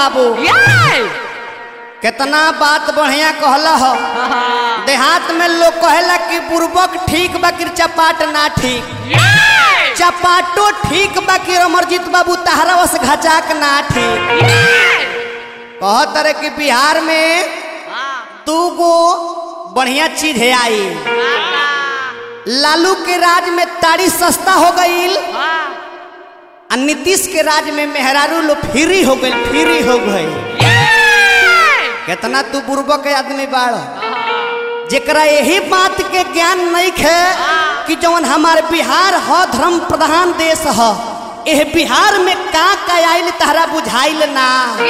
बाबू ये कितना बात बढ़िया कहला हो देहात में लोग कहेला कि बुर्बक ठीक बा कि चपाट ना ठीक ये चपाटो ठीक बा कि अमरजीत बाबू तहरा वस घचाक ना ठीक कहत रहे कि बिहार में दू गो बढ़िया चीज है आई लालू के राज में ताड़ी सस्ता हो गईल आ नीतीश के राज में मेहरारू लो फ्री हो गई फ्री हो गई कितना तू बुर्बक के आदमी बाड़ जेकरा यही बात के ज्ञान नहीं है कि जवन हमार बिहार ह धर्म प्रधान देश ह एह बिहार में का का आइल तहरा बुझाइल ना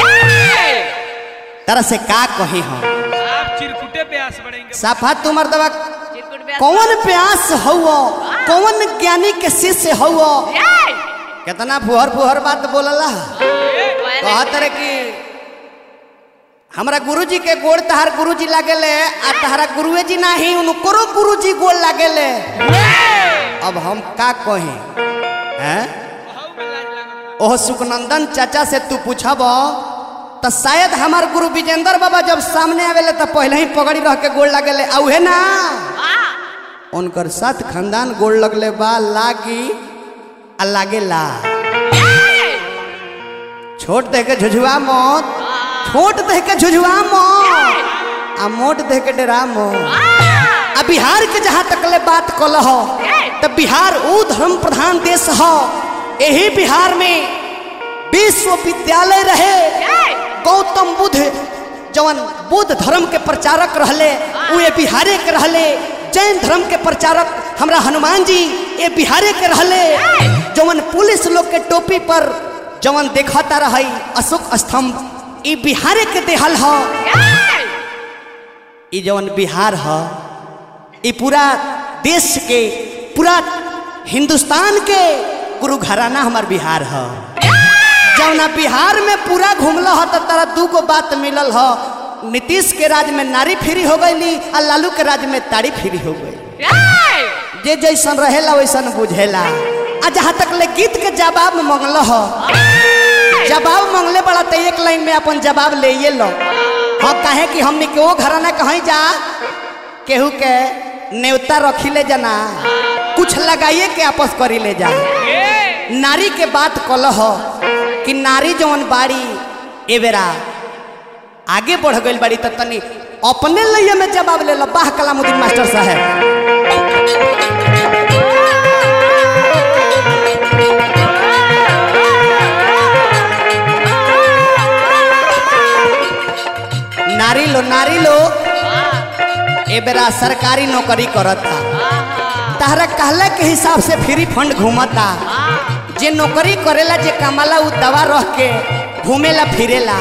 तरह से का कही हम आप चिरकुटे प्यास बढ़ेंगे साफा तुमर दवा कौन प्यास हौ कौन ज्ञानी के शिष्य हौ कितना फुहर फुहर बात बोलला कहत रहे कि हमरा गुरुजी के गोड़ तहार गुरुजी लागेले आ तहरा गुरुए जी नाही उनको गुरुजी गोड़ लागेले अब हम का कही हैं ओह सुखनंदन चाचा से तू पूछब तो शायद हमार गुरु विजेंद्र बाबा जब सामने आवेले तो पहले ही पगड़ी रह के गोड़ लागेले आ उहे ना उनकर साथ खानदान गोड़ लगले बा लागी आ लागेला छोट दे के झुझुआ मत छोट दे के झुझुआ मत आ मोट दे के डरा मत आ बिहार के जहाँ तक ले बात कल हो तो बिहार ऊ धर्म प्रधान देश हो यही बिहार में विश्वविद्यालय रहे गौतम बुद्ध जवन बुद्ध धर्म के प्रचारक रहले उ ये बिहारे के रहले जैन धर्म के प्रचारक हमरा हनुमान जी ये बिहारे के रहले जवन पुलिस लोग के टोपी पर जवन देखता रही अशोक स्तंभ ई बिहारे के देहल ह ई जवन बिहार ह ई पूरा देश के पूरा हिंदुस्तान के गुरु घराना हमार बिहार ह जौना बिहार में पूरा घूमल ह तो तारा दू गो बात मिलल ह नीतीश के राज में नारी फ्री हो गई आ लालू के राज में ताड़ी फ्री हो गई जे जैसन रहेला वैसन बुझेला आ जहाँ तक ले गीत के जवाब मंगल ह जवाब मंगले बड़ा तो एक लाइन में अपन जवाब ले ये लो हाँ काहे कि हमने के वो घराना कहीं जा केहू के नेवता रखी ले जाना कुछ लगाइए के आपस करी ले जा नारी के बात कल हो कि नारी जवन बाड़ी ए बेरा आगे बढ़ गई बाड़ी तो तनी अपने लिए में जवाब ले लो बाह कलामुद्दीन मास्टर साहब नारी लो नारी लो ए बेरा सरकारी नौकरी करता तहरा कहला के हिसाब से फ्री फंड घूमता जे नौकरी करेला जे कमाला उ दवा रह के घूमेला फिरेला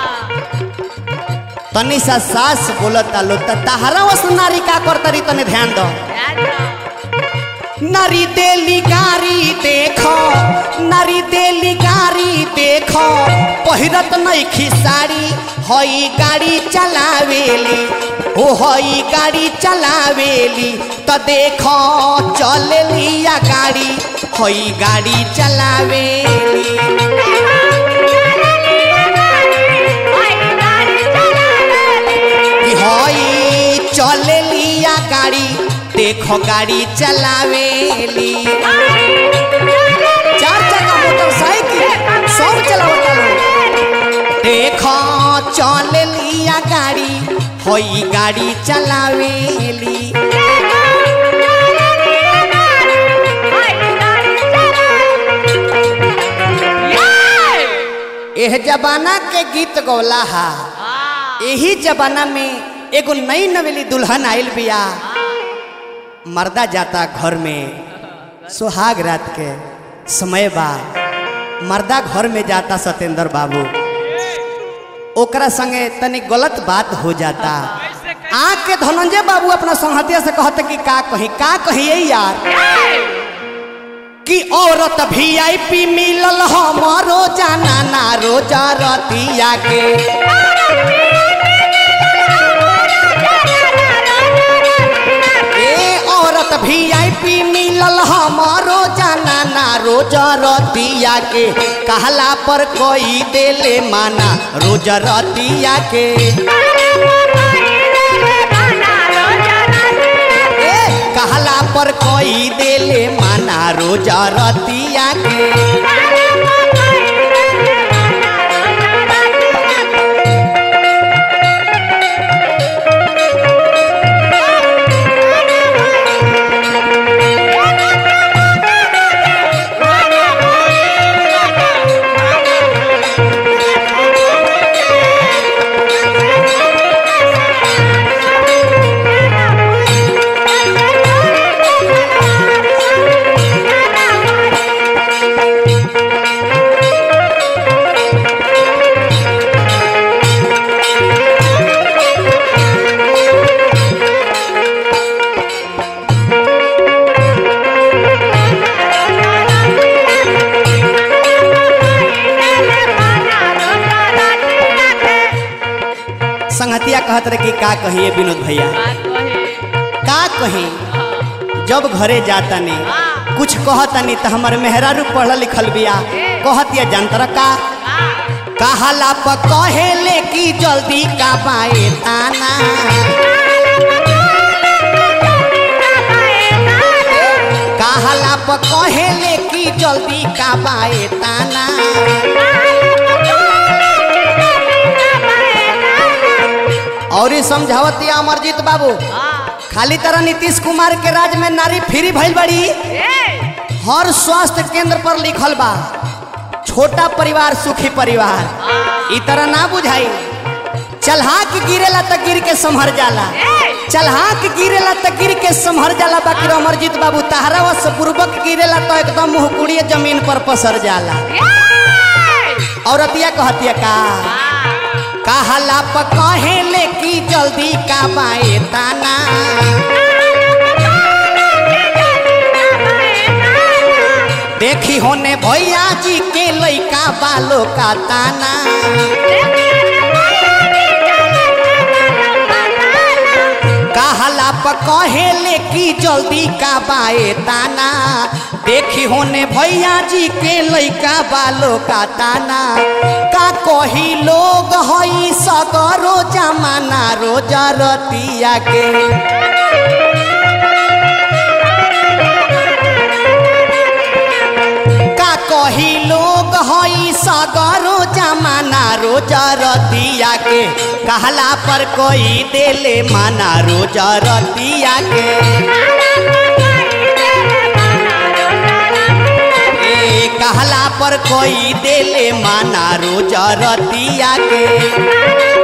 तनी सा सास बोलता लो त तहरा वस नारी का करतरी तने ध्यान दो नारी देली गारी देखो नारी देली गारी देखो पहिरत नइखी साड़ी हई गाड़ी चलावेली ओ हई गाड़ी चलावेली त देखो चलेली या गाड़ी हई गाड़ी चलावेली कि हई चलेली या गाड़ी देखो गाड़ी चलावेली चार चक्का मोटरसाइकिल सब चलावता लोग देखो चल लिया गाड़ी होई गाड़ी चलावेली एह जमाना के गीत गौला हा यही जमाना में एगो नई नवेली दुल्हन आइल बिया मर्दा जाता घर में सुहाग रात के समय बा मर्दा घर में जाता सत्येंद्र बाबू ओकरा संगे तनी गलत बात हो जाता आँख के धनंजय बाबू अपना संहतिया से कहते कि का कही का कहिए यार कि औरत भी आई पी मिलल हमारो जाना ना रोजा रतिया के ए औरत भी आई पी मिलल हमारो जाना ना रोज रोज रतिया के कहला पर कोई देले माना रोज रतिया के ए कहला पर कोई देले माना रोज रतिया के संगतिया कहत रहे कि का कहिए विनोद भैया का कही जब घरे जाता ने कुछ कहतनी तो हमार मेहरारू पढ़ल लिखल बिया कहतिया जंतर का कहला प कहेले कि जल्दी का बाए ताना कहला प कहेले कि जल्दी का बाए ताना और ये समझावतिया अमरजीत बाबू खाली तरह नीतीश कुमार के राज में नारी फ्री भइल बड़ी हर स्वास्थ्य केंद्र पर लिखल बा छोटा परिवार सुखी परिवार ई तरह ना बुझाई चलहाक गिरेला त गिर के संभर जाला चलहाक गिरेला त गिर के संभर जाला बाकी अमरजीत बाबू तहरा वश पूर्वक गिरेला तो एकदम मुहकुड़िए जमीन पर पसर जाला औरतिया कहतिया का कहला प कहेले कि जल्दी का बाए ताना देखी होने भैया जी के लइका बालो का ताना कहला प कहेले कि जल्दी का बाए ताना देखी होने भैया जी के लइका बालो का ताना का कही लोग हई सगरो जमाना रोजा रतिया के का कही लोग हई सगरो जमाना रोजा रतिया के कहला पर कोई देले माना रोजा रतिया के ए कहला पर कोई देले माना रोजा रतिया के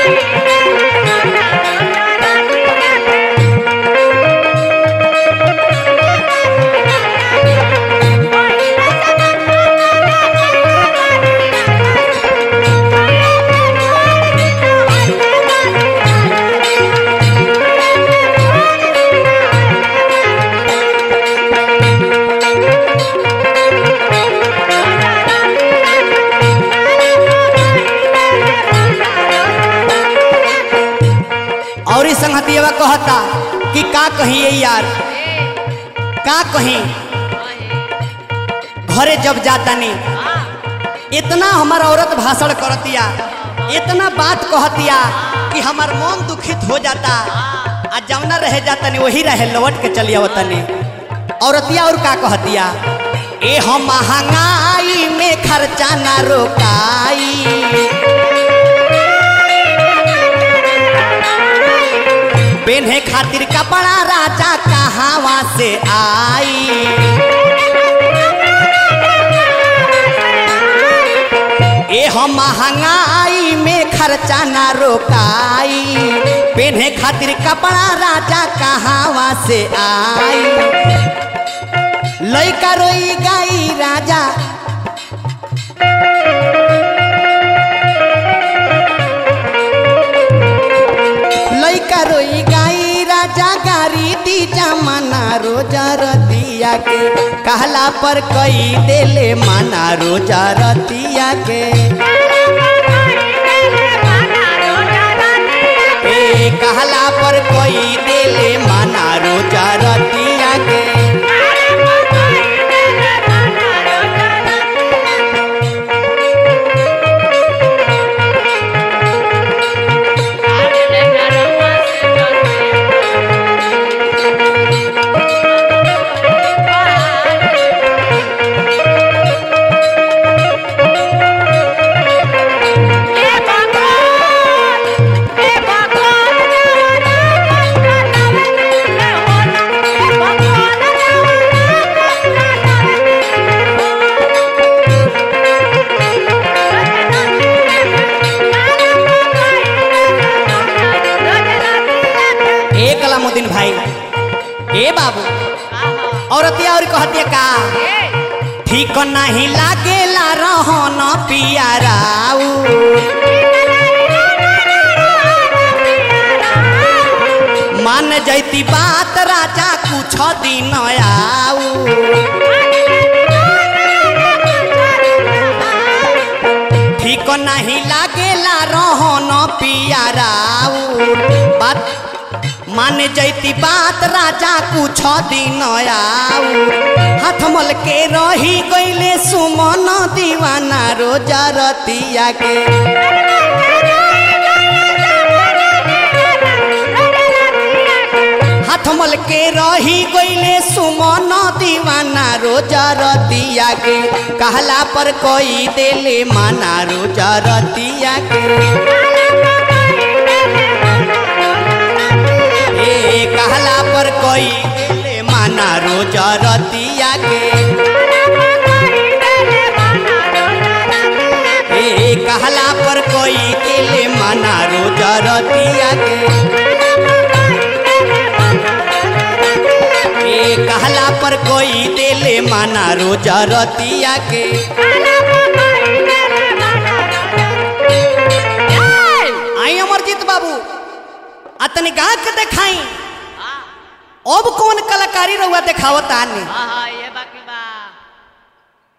और इस संगतिया कहता कि का कहिए यार का कहीं घरे जब जाता नहीं इतना हमार औरत भाषण करतिया इतना बात कहतिया कि हमार मन दुखित हो जाता आ जवना रह जाता नहीं वही रहे लौट के चलिया तनी औरतिया और का कहतिया ए हम महंगाई में खर्चा ना रोकाई पेन्हे खातिर कपड़ा राजा कहावा से आई ए हम महंगाई में खर्चा ना रोकाई पेन्हे खातिर कपड़ा राजा कहावा से आई लइका रोई गाई राजा लइका रोई गाई राजा गारी दी जमाना रोजा रतिया के कहला पर कई देले माना रोजा रतिया के ए कहला पर कोई देले माना रोजा रतिया के बाबू औरतिया और कहतिया का ठीक नहीं लागेला रहन पियाराऊ मान जैती बात राजा कुछ दिन आऊ ठीक नहीं लागेला रहन पियाराऊ बात मान जैती बात राजा कुछ दिन आऊ हाथ मल के रही गईले सुमन दीवाना रोजा रतिया के हाथ मल के रही गईले सुमन दीवाना रोजा रतिया के कहला पर कोई देले माना रोजा रतिया के ए कहला पर कोई देले माना रोजा रतिया के ए कहला पर कोई देले माना रोजा रतिया के ए कहला पर कोई देले माना रोजा रतिया के आई अमरजीत बाबू अतनी गा के देखाई अब कौन कलाकारी रहुआ देखावत आने हाँ हाँ ये बाकी बा